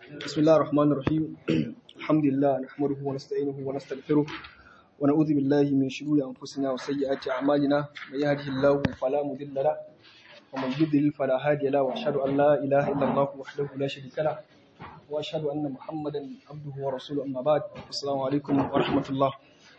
بسم الله الرحمن الرحيم الحمد لله نحمده ونستعينه ونستغفره ونعوذ بالله من شرور أنفسنا وسيئات أعمالنا من يهده الله فلا مضل له ومن يضلل فلا هادي له وأشهد أن لا إله إلا الله وحده لا شريك له وأشهد أن محمدا عبده ورسوله أما بعد السلام عليكم ورحمة الله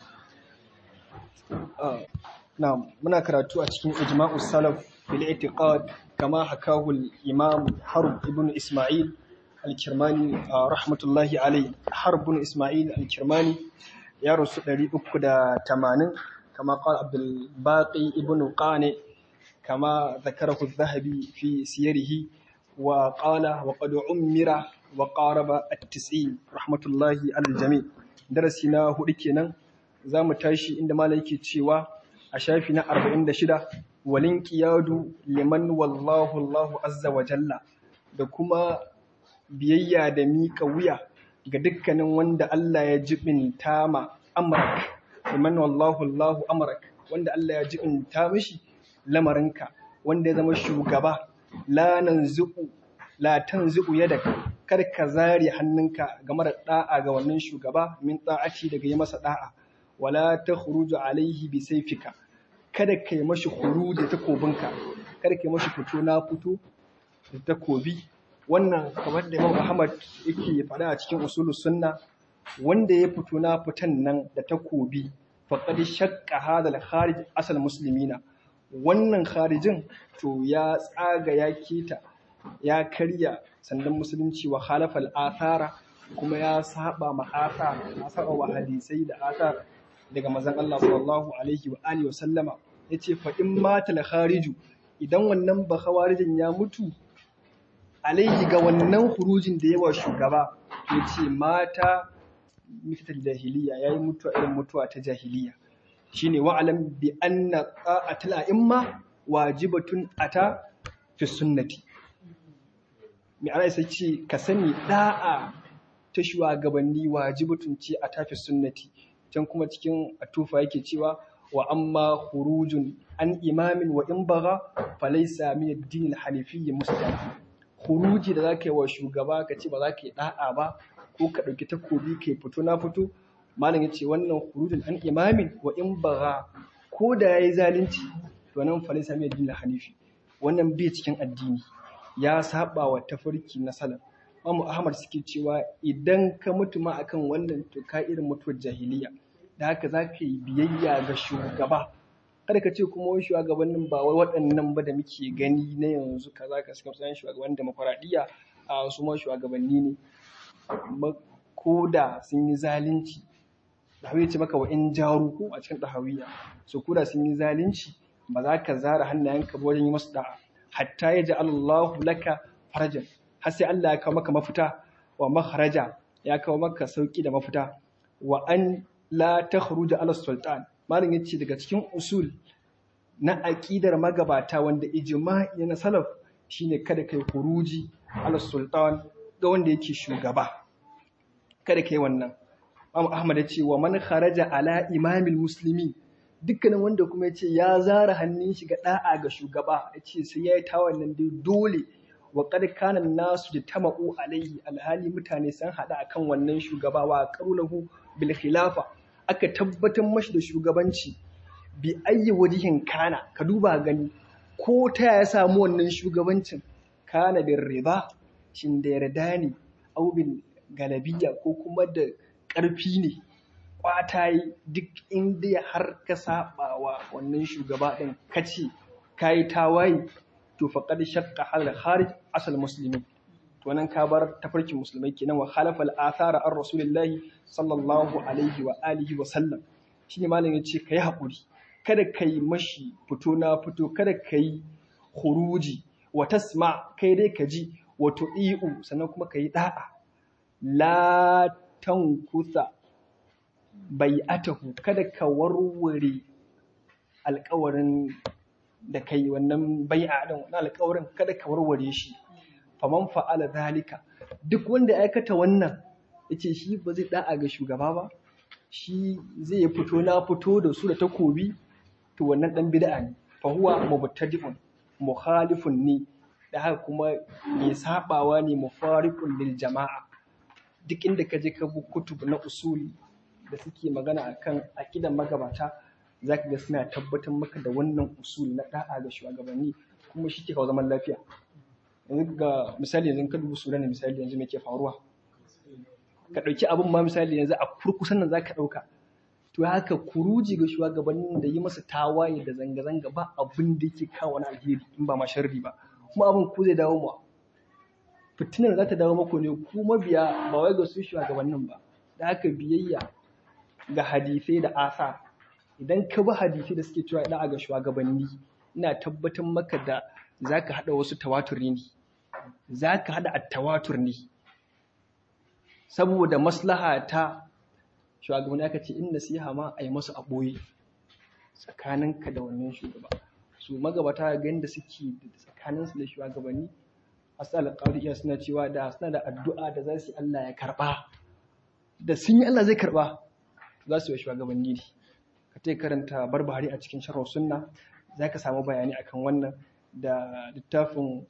آه. نعم منا كراتو أتكين إجماع السلف بالاعتقاد كما حكاه الإمام حرب ابن إسماعيل الكرماني آه رحمة الله عليه حرب بن إسماعيل الكرماني يا رسول الله أكد تمانين كما قال عبد الباقي ابن قانع كما ذكره الذهبي في سيره وقال وقد عمر وقارب التسعين رحمة الله على الجميع درسنا هدكنا زام تاشي عندما لكي تشيوا أشافنا أربعين دشدة والانقياد لمن والله الله عز وجل da kuma biyayya da miƙa wuya ga dukkanin wanda Allah ya jibinta ma amrak liman wallahu Allahu amrak wanda Allah ya jibinta mishi lamarinka wanda ya zama shugaba la nanzu'u la tanzu'u yadaka kar ka zare hannunka game da da'a ga wannan shugaba min ta'ati daga yi masa da'a wala takhruju alaihi bi sayfika kada ka yi mashi huru da takobinka kada ka yi mashi fito na fito da takobi wannan kamar da Imam Ahmad yake faɗa a cikin usulus sunna wanda ya fito na fitan nan da takobi faqad shaqqa hadal kharij asal muslimina wannan kharijin to ya tsaga ya keta ya karya sandan musulunci wa khalafal athara kuma ya saba ma athar ya saba wa hadisai da athar daga manzon Allah sallallahu alaihi wa alihi wa sallama yace fa in matal khariju idan wannan ba khawarijin ya mutu alaihi ga wannan hurujin da yawa shugaba ya ce mata mitar jahiliya ya yi mutuwa irin mutuwa ta jahiliya shi ne wa'alam bi anna ta'atul a'imma wajibatun ata fi sunnati mai ana isa ce ka sani da'a ta shugabanni wajibatun ce a tafi sunnati can kuma cikin atufa yake cewa wa amma hurujun an imamin wa in baga falaisa min ad-din al-hanifiyyi muslim huruji da za ka yi wa shugaba ka ce ba za ka yi ɗa'a ba ko ka ɗauki takobi ka yi fito na fito malam ya ce wannan hurujin an imamin wa in bara ko da ya yi zalunci to nan falai sami addinin hanifi wannan bai cikin addini ya saba wa tafarki na salaf Mamu Ahmad suke cewa idan ka mutu ma akan wannan to ka irin mutuwar jahiliya da haka za ka yi biyayya ga shugaba kada ka ce kuma wai shugabannin ba wai waɗannan ba da muke gani na yanzu kaza ka suka tsayin shugaban demokuraɗiyya a su ma shugabanni ne ko da sun yi zalunci da ce maka wa in jaru ko a cikin ɗahawiya so ko da sun yi zalunci ba za ka zara hannayenka ba wajen yi masu da'a hatta ya ji Allahu laka farajan har sai Allah ya kawo maka mafita wa maharaja ya kawo maka sauki da mafita wa an la takhruja ala sultan malam yace daga cikin usul na aqidar magabata wanda ijma'i na salaf shine kada kai huruji ala sultan ga wanda yake shugaba kada kai wannan Imam Ahmad ya ce wa man kharaja ala imamil muslimi dukkanin wanda kuma ya ce ya zara hannun shi ga da'a ga shugaba ya ce sai ya yi ta wannan dai dole wa qad kana nasu da tama'u alaihi alhali mutane sun hada akan wannan shugaba wa qarulahu bil khilafa aka tabbatar mashi da shugabanci bi ayyi wajihin kana ka duba gani ko ta ya samu wannan shugabancin kana bin riba shin da yarda ne au bil galabiya ko kuma da ƙarfi ne kwata yi duk inda har ka saba wa wannan shugaba ɗin kace kayi tawaye to faqad shaqqa hal kharij asal muslimin to nan ka bar tafarkin musulmai kenan wa khalafa al-athara ar rasulillahi sallallahu alaihi wa alihi wa sallam shine malam yace kai hakuri kada kai mashi fito na fito kada kai khuruji wa tasma kai dai ka ji wa tu'iu sannan kuma kai da'a la tankusa bai'atahu kada ka warware alƙawarin da kai wannan bai'a din wannan alƙawarin kada ka warware shi faman fa'ala zalika duk wanda ya aikata wannan yace shi ba zai da'a ga shugaba ba shi zai fito na fito da su da takobi to wannan dan bid'a ne fa huwa mubtadi'un mukhalifun ne da haka kuma mai sabawa ne mufariqun lil jama'a duk inda ka je ka bi kutub na usuli da suke magana akan aqidan magabata zaka ga suna tabbatar maka da wannan usuli na da'a ga shugabanni kuma shi ke kawo zaman lafiya yanzu ga misali yanzu ka dubi sudan misali yanzu me ke faruwa ka ɗauki abin ma misali yanzu a kurkusan nan zaka ɗauka to haka kuruji ga shugabannin da yi masa tawaye da zanga-zanga ba abin da yake kawo wani alheri in ba ma sharri ba kuma abin ku zai dawo mu fitinar za ta dawo muku ne ku mabiya ba wai ga su shugabannin ba da haka biyayya ga hadisai da asa idan ka bi hadisai da suke cewa da'a ga shugabanni ina tabbatar maka da zaka hada wasu tawaturi ne zaka hada at-tawatur ne saboda maslaha ta shugabanni aka ce in nasiha ma a yi masu a ɓoye tsakaninka da wannan shugaba su magabata ga da suke tsakaninsu da shugabanni asal alƙawariya suna cewa da suna da addu'a da za su yi Allah ya karɓa da sun yi Allah zai karɓa za su yi shugabanni ne ka ta karanta barbahari a cikin sharh sunna za ka samu bayani akan wannan da littafin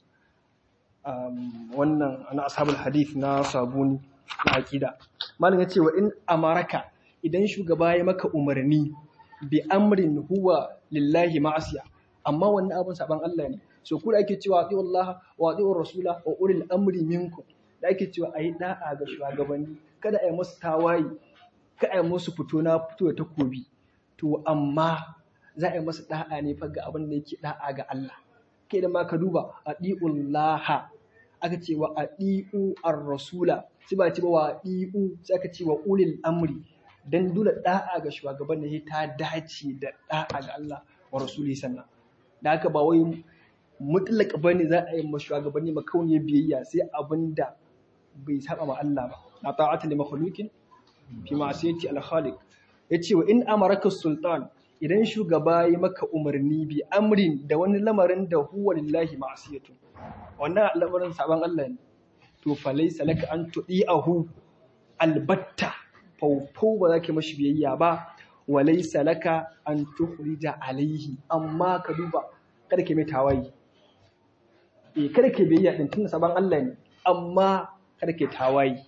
wannan ana ashabul hadith na sabuni na aqida malam ya ce wa in amaraka idan shugaba ya maka umarni bi amrin huwa lillahi ma'asiya amma wannan abin saban Allah ne so ku da ake cewa ati Allah wa ati rasula wa ulil amri minkum da ake cewa ayi da'a ga shugabanni kada ayi musu tawayi kada ayi musu fito na fito da takobi to amma za a yi masa da'a ne fa ga abin da yake da'a ga Allah kai da ma ka duba atiullaha aka ce wa adi'u ar-rasula sai ba ce ba wa adi'u sai aka ce wa ulil amri dan dole da'a ga shugaban ne ta dace da da'a ga Allah wa rasuli sannan da haka ba wai mutlaka bane za a yi ma shugabanni makauniyar biyayya sai abinda bai saba ma Allah ba na ta'ata li makhluqin fi ma'siyati al-khaliq yace wa in amaraka sultan idan shugaba ya maka umarni bi amrin da wani lamarin da huwa lillahi ma'siyatu wannan lamarin saban Allah ne to fa laysa laka an tudi'ahu albatta faufau ba za ka mashi biyayya ba wa laysa laka an tukhrija alaihi amma ka duba kada ka mai tawayi eh kada ka biyayya din tunda saban Allah ne amma kada ka tawayi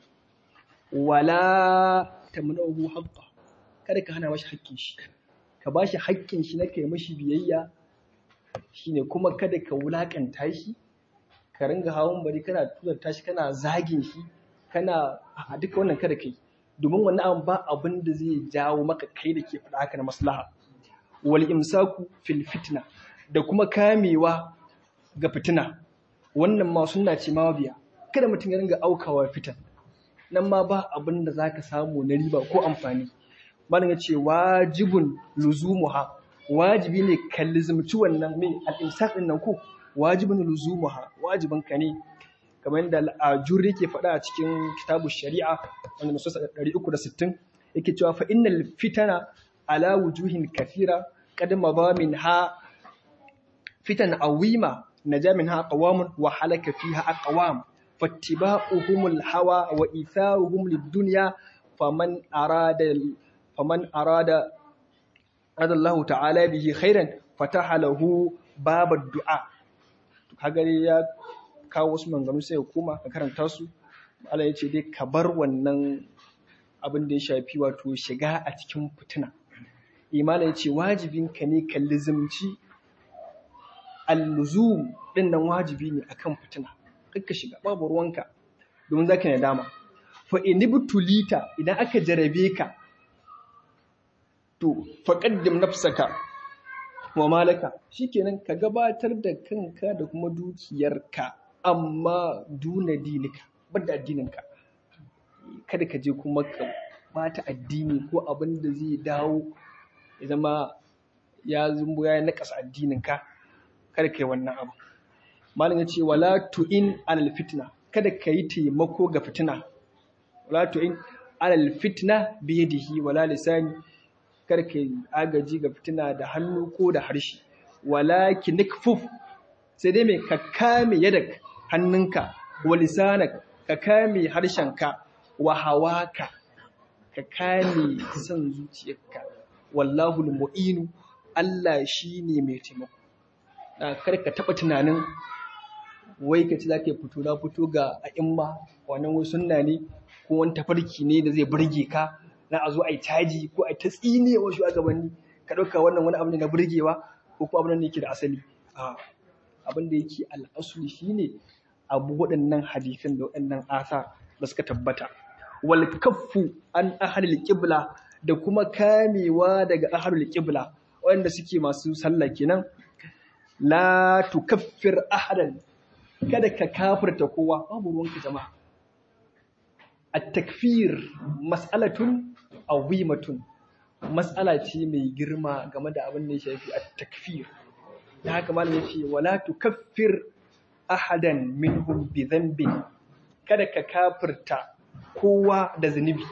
wala tamnahu haqqa kada ka hana mashi haƙƙin shi ka ba shi haƙƙin shi na kai mashi biyayya shine kuma kada ka wulaƙanta shi ka ringa hawan bari kana tuzarta shi kana zagin shi kana a duka wannan kada kai domin wannan abin ba abin da zai jawo maka kai da ke faɗa haka na maslaha wal imsaku fil fitna da kuma kamewa ga fitina wannan ma sunna ce ma biya kada mutum ya ringa aukawa fitan nan ma ba abin da zaka samu na riba ko amfani malam ya ce wajibun luzumuha wajibi ne ka lizumci wannan mai al'imsak ɗin nan ko wajibin luzumuha wajibin ka ne kamar yadda al'ajuri ke faɗa a cikin kitabu shari'a wanda nasu 360 yake cewa fa innal fitana ala wujuhin kathira qad madha minha fitan awima naja minha qawamun wa halaka fiha aqwam fattiba'uhumul hawa wa itharuhum lid-dunya faman arada faman arada adallahu ta'ala bihi khairan fataha lahu babad du'a kaga ya kawo wasu manganu sai ya koma ka karanta su Allah ya ce dai ka bar wannan abin da ya shafi wato shiga a cikin fitina imala ya ce wajibin ka ne ka lizimci al-luzum din nan wajibi ne akan fitina kakka shiga babu ruwanka domin zaka ne dama fa inibtulita idan aka jarabe ka to faƙaddim nafsaka wa malaka shikenan ka gabatar da kanka da kuma dukiyarka amma duna dinika bada addininka kada ka je kuma ka bata addini ko abin da zai dawo ya zama ya zumbu ya nakasa addininka kada ka yi wannan abu malam ya ce wala tu'in alal fitna kada ka yi taimako ga fitina wala tu'in alal fitna biyadihi wala lisani karka agaji ga fitina da hannu ko da harshe walaki nikfuf sai dai mai ka kame yadak hannunka wa lisanak ka kame harshenka wa hawaka ka kame son zuciyarka wallahu mu'inu Allah shine mai taimako kar ka taba tunanin wai ka ci zaka fito na fito ga a'imma wannan wai sunna ne ko wani tafarki ne da zai burge ka na a zo a yi caji ko a yi ta tsine wa shugabanni ka ɗauka wannan wani abu ne na burgewa ko kuma abin da yake da asali a abin da yake al'asuli shine abu waɗannan hadisan da waɗannan asa da suka tabbata wal kaffu an ahlil qibla da kuma kamewa daga ahlul qibla waɗanda suke masu sallah kenan la tukaffir ahadan kada ka kafirta kowa babu ruwanka jama'a at-takfir mas'alatun azimatun mas'ala ce mai girma game da abin da ya shafi at-takfir da haka malam yace wala tukaffir ahadan minhum bi dhanbin kada ka kafirta kowa da zunubi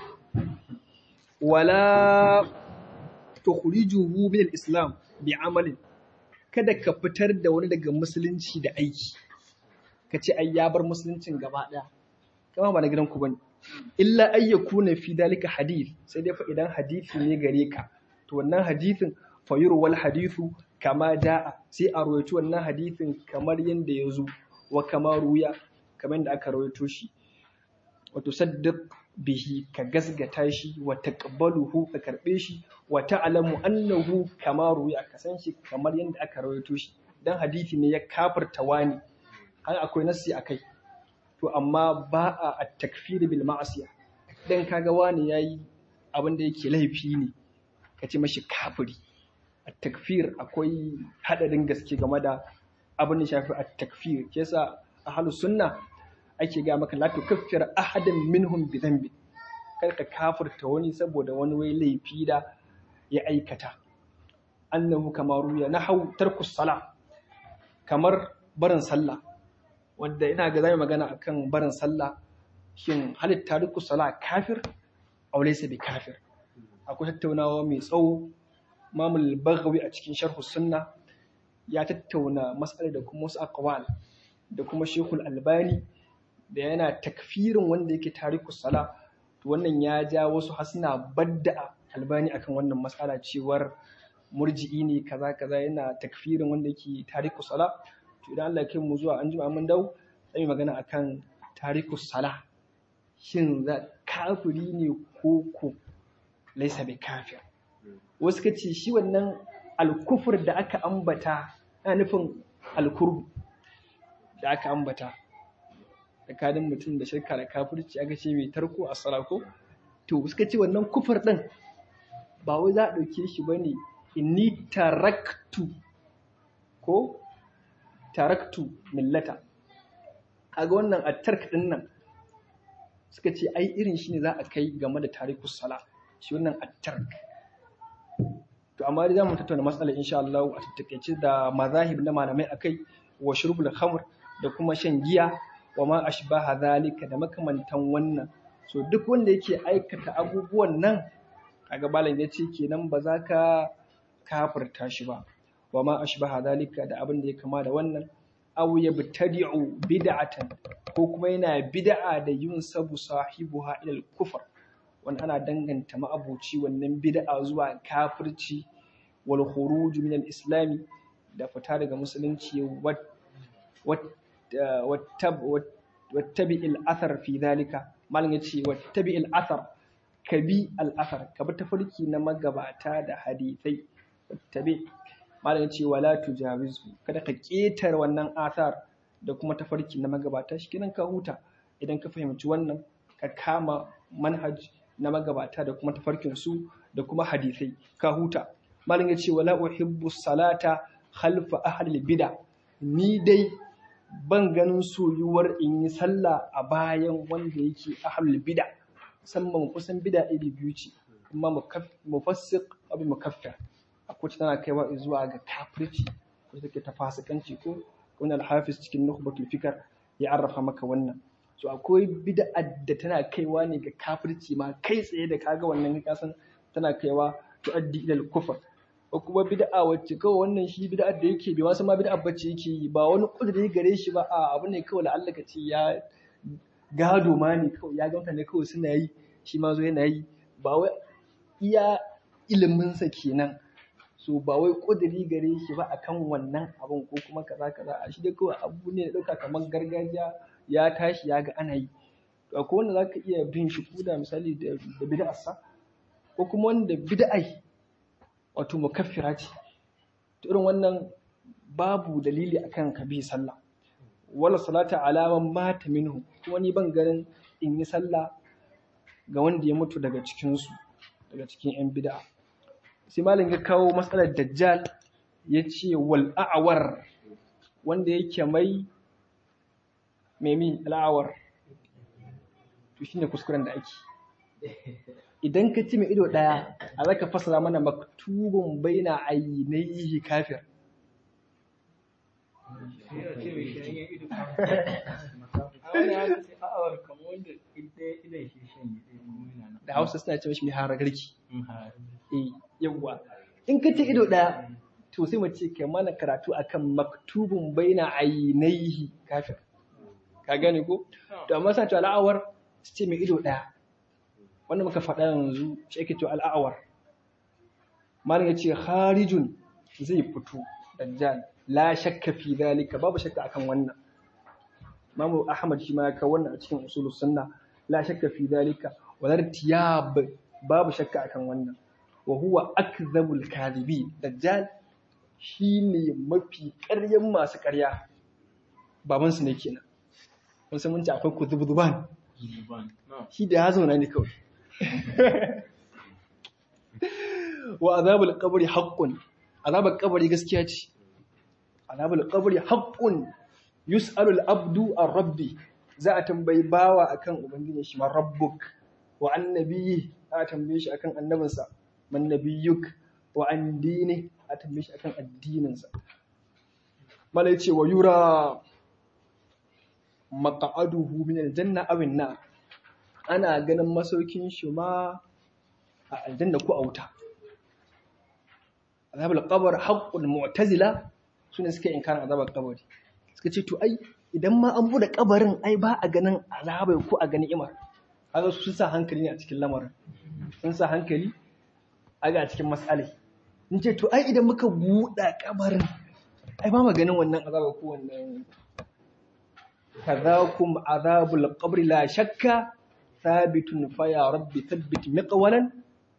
wala tukhrijuhu min al-islam bi amalin kada ka fitar da wani daga musulunci da aiki ka ce ai ya bar musuluncin gaba daya kama ba na gidan ku bane illa ay yakuna fi dalika hadith sai dai fa idan hadisi ne gare ka to wannan hadisin fayuru wal hadithu kama da'a sai a rawaito wannan hadisin kamar yanda ya zo wa kama ruya kamar yadda aka rawaito shi wato saddaq bihi ka gasgata shi wa taqbaluhu ka karbe shi wa ta'lamu annahu kama ruya ka san shi kamar yadda aka rawaito shi dan hadisi ne ya kafirta wani har akwai nassi akai to amma ba a at-takfir bil ma'asiya dan kaga wani yayi abin da yake laifi ne ka ce mashi kafiri at-takfir akwai hadarin gaske game da abin da shafi at-takfir ke yasa ahlus sunna ake ga maka la tukaffir ahadan minhum bi dhanbi kar ka kafirta wani saboda wani wai laifi da ya aikata annahu kama ruya nahau tarkus sala kamar barin sallah wanda ina ga zai magana akan barin sallah shin halitta tarkus sala kafir aw laysa bi kafir akwai tattaunawa mai tsawo mamul baghawi a cikin sharhu sunna ya tattauna mas'ala da kuma wasu aqwal da kuma shekul albani da yana takfirin wanda yake tariku sala to wannan ya ja wasu hasina badda albani akan wannan matsala cewar murji'i ne kaza kaza yana takfirin wanda yake tariku sala to idan Allah ya kai mu zuwa an jima mun dau sai magana akan tariku sala shin za kafiri ne ko ko laisa bi kafir wasu kace shi wannan alkufur da aka ambata ana nufin alkurbu da aka ambata tsakanin mutum da shirka da kafirci aka ce mai tarko a salako to suka ce wannan kufur ɗin ba wai za a ɗauke shi ba ne inni taraktu ko taraktu millata kaga wannan a tark ɗin nan suka ce ai irin shi ne za a kai game da tarikus sala shi wannan a tark to amma dai za mu tattauna matsalar insha Allah a tattakaice da mazahib na malamai akai wa shurbul khamr da kuma shan giya wa ma ashbaha zalika da makamantan wannan so duk wanda yake aikata abubuwan nan kaga malam ya ce kenan ba za ka kafirta shi ba wa ma ashbaha zalika da abin da ya kama da wannan aw yabtadi'u bid'atan ko kuma yana bid'a da yin sabu sahibuha ila al-kufr wani ana danganta ma'abuci wannan bid'a zuwa kafirci wal khuruj min al-islami da fita daga musulunci wattabi al'athar fi zalika malam yace wattabi al'athar ka bi al'athar ka bi tafarki na magabata da hadithai wattabi malam yace wala tujawizu kada ka ketar wannan athar da kuma tafarki na magabata shikenan ka huta idan ka fahimci wannan ka kama manhaj na magabata da kuma tafarkin su da kuma hadithai ka huta malam yace wala uhibbu salata khalfa ahli bid'a ni dai ban ganin soyuwar in yi sallah a bayan wanda yake ahlul bid'a musamman kusan bid'a iri biyu ce amma mufassiq abu mukaffir akwai tana kaiwa zuwa ga kafirci ko take ta fasikanci ko wani alhafiz cikin nukhbatul fikr ya arrafa maka wannan so akwai bid'a da tana kaiwa ne ga kafirci ma kai tsaye da kaga wannan kasan tana kaiwa tuaddi ila al-kufr ko kuma bid'a wacce kawai wannan shi bid'a da yake bai wasu ma bid'a bacci yake yi ba wani kudiri gare shi ba a abu ne kawai Allah ka ce ya gado ma ne kawai ya ganta ne kawai suna yi shi ma zo yana yi ba wai iya iliminsa kenan so ba wai kudiri gare shi ba akan wannan abun ko kuma kaza kaza a shi dai kawai abu ne da dauka kamar gargajiya ya tashi ya ga ana yi to akwai wanda zaka iya bin shi kuda misali da da bid'arsa ko kuma wanda bid'ai wato mukaffira ce to irin wannan babu dalili akan ka bi sallah wala salata alaman mata minhu kuma ni ban ganin in yi sallah ga wanda ya mutu daga cikinsu daga cikin 'yan bid'a sai malam ya kawo matsalar dajjal ya ce wal a'awar wanda yake mai memi al'awar to shine kuskuren da ake idan ka ci mai ido daya a zaka fasara mana maktubun baina ainihi kafir da hausa suna ce mashi mai haragarki eh yawwa in ka ce ido daya to sai mu ce kai mana karatu akan maktubun baina ainihi kafir ka gane ko to amma sa to al'awar su ce mai ido daya wanda muka faɗa yanzu shi ake to al'awar malam ya ce harijun zai fito dajjal la shakka fi zalika babu shakka akan wannan Imam Ahmad shi ma ya kawo wannan a cikin usulus sunna la shakka fi zalika wala tiyab babu shakka akan wannan wa huwa akdhabul kadhibi dajjal shine mafi ƙaryan masu ƙarya baban su ne kenan mun san mun ci akwai kuzubzuban shi da ya zauna ne kawai wa azabul qabri haqqun azabul qabri gaskiya ce azabul qabri haqqun yus'alul abdu ar-rabbi za a tambayi bawa akan ubangiji shi ma rabbuk wa annabiyi za a tambaye shi akan annabinsa man nabiyyuk wa an dini a tambaye shi akan addininsa malai ce wa yura maq'aduhu min aljanna aw an ana ganin masaukin shi ma a aljanna ko a wuta azabul qabr haqqul mu'tazila sune suke inkarin azabul qabr suka ce to ai idan ma an bude kabarin ai ba a ganin azabai ko a ganin imar kaga su sun sa hankali ne a cikin lamarin sun sa hankali a ga cikin mas'alai in ce to ai idan muka buɗa kabarin ai ba ma ganin wannan azaba ko wannan kadhakum azabul qabri la shakka thabitun fa ya rabbi thabbit miqwalan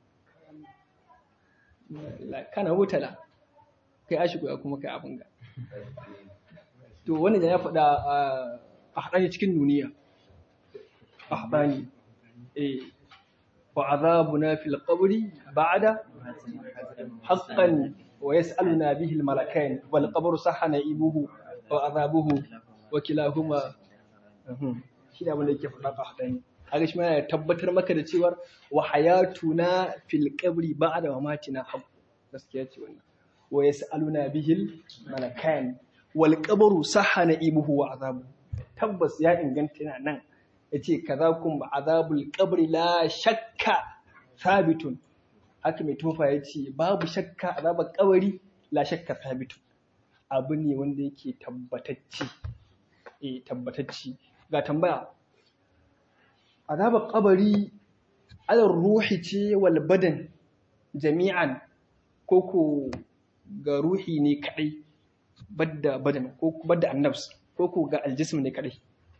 kana mutala kai ashiku ya kuma kai abin ga to wannan ya faɗa a haɗani cikin duniya a haɗani eh wa azabuna fil qabri ba'da haqqan wa yas'aluna bihi al malakain wal qabru sahana ibuhu wa azabuhu wa kilahuma shi da wanda yake faɗa a haɗani kaga shi yana tabbatar maka da cewar wa hayatuna fil qabri ba'da mamatina haqq gaskiya ce wannan wa yas'aluna bihi al malakain wal qabru sahana ibuhu wa azabu tabbas ya inganta yana nan yace kazakum azabul qabri la shakka thabitun haka mai tofa yace babu shakka azabar kabari la shakka thabitun abu ne wanda yake tabbatacce eh tabbatacce ga tambaya azabar kabari alar ruhi ce wal badan jami'an koko ga ruhi ne kadai badda badan ko badda annabs ko ko ga aljism ne kadai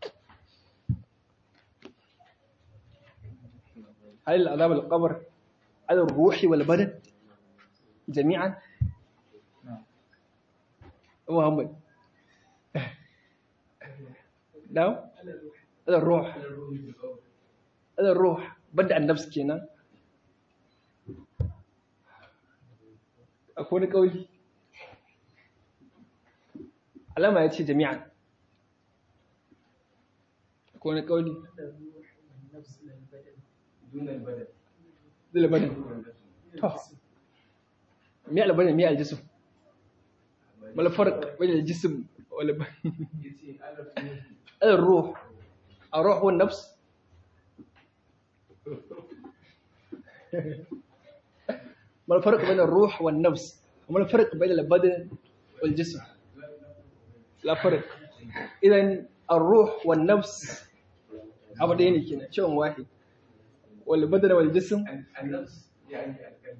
hal azab al-qabr ala ar-ruh wal badan jami'an Muhammad daw ala ar-ruh ala ar-ruh badda annabs kenan akwai wani kauli alama ya ce jami'an ko wani kauli zilbanin to mi albanin mi aljisim malfarq bayan aljisim walbanin الروح الروح والنفس ما الفرق بين الروح والنفس وما الفرق بين البدن والجسم لا فرق إذا الروح والنفس أبدين كنا شو واحد والبدن والجسم النفس يعني القلب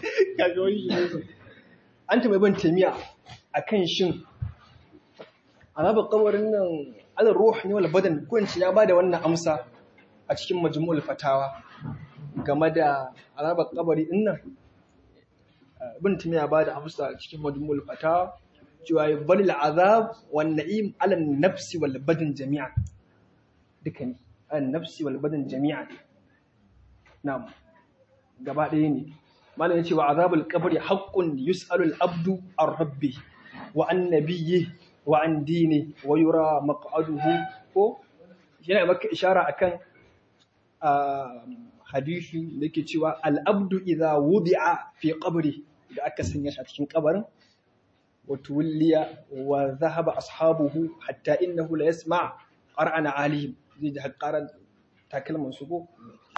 kaga wani shi ne an taɓa ban tamiya a kan shin azabar kabarin nan alal ruh ne wal badan ko in ce ya bada wannan amsa a cikin majmu'ul fatawa game da azabar kabari din nan ibn timiya bada amsa a cikin majmu'ul fatawa cewa balil azab wan na'im ala nafsi wal badan jami'an duka ne an nafsi wal badan jami'an na'am gaba ɗaya ne malam ya ce wa azabul qabri haqqun yus'alu al abdu ar rabbi wa an nabiyyi wa an dini wa yura maq'aduhu ko yana maka ishara akan hadisi da yake cewa al abdu idza wudi'a fi qabri da aka sanya shi a cikin kabarin wa tuwliya wa dhahaba ashabuhu hatta innahu la yasma' qara'ana alihim zai ji haƙaran takalman su ko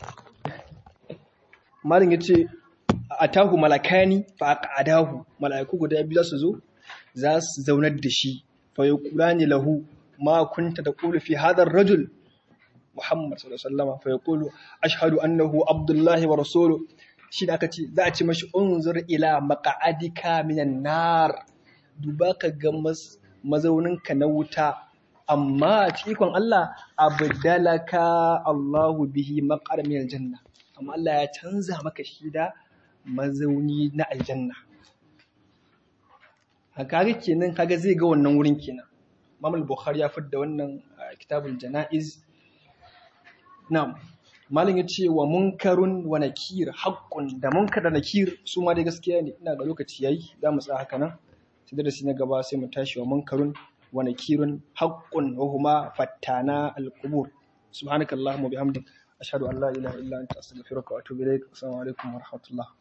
malin ya ce a tahu malakani fa aqadahu malaiku guda biyu za su zo za su zaunar da shi fa yaqulani lahu ma kunta taqulu fi hadha ar-rajul Muhammad sallallahu alaihi wasallam fa yaqulu ashhadu annahu abdullahi wa rasuluhu shi da aka ce za a ce mashi unzur ila maq'adika minan nar duba ka ga mazauninka na wuta amma cikon Allah abdalaka Allahu bihi maqar min aljanna amma Allah ya canza maka shi da mazauni na aljanna haka kenan kaga zai ga wannan wurin kenan Imam al-Bukhari ya fidda wannan kitabul janaiz na'am malin ya ce wa munkarun wa nakir haqqun da munkar da nakir su ma dai gaskiya ne ina ga lokaci yayi za mu tsaya haka nan sai da na gaba sai mu tashi wa munkarun ونكير حق وهما فتانا القبور سبحانك اللهم وبحمدك أشهد أن لا إله إلا أنت أستغفرك وأتوب إليك السلام عليكم ورحمة الله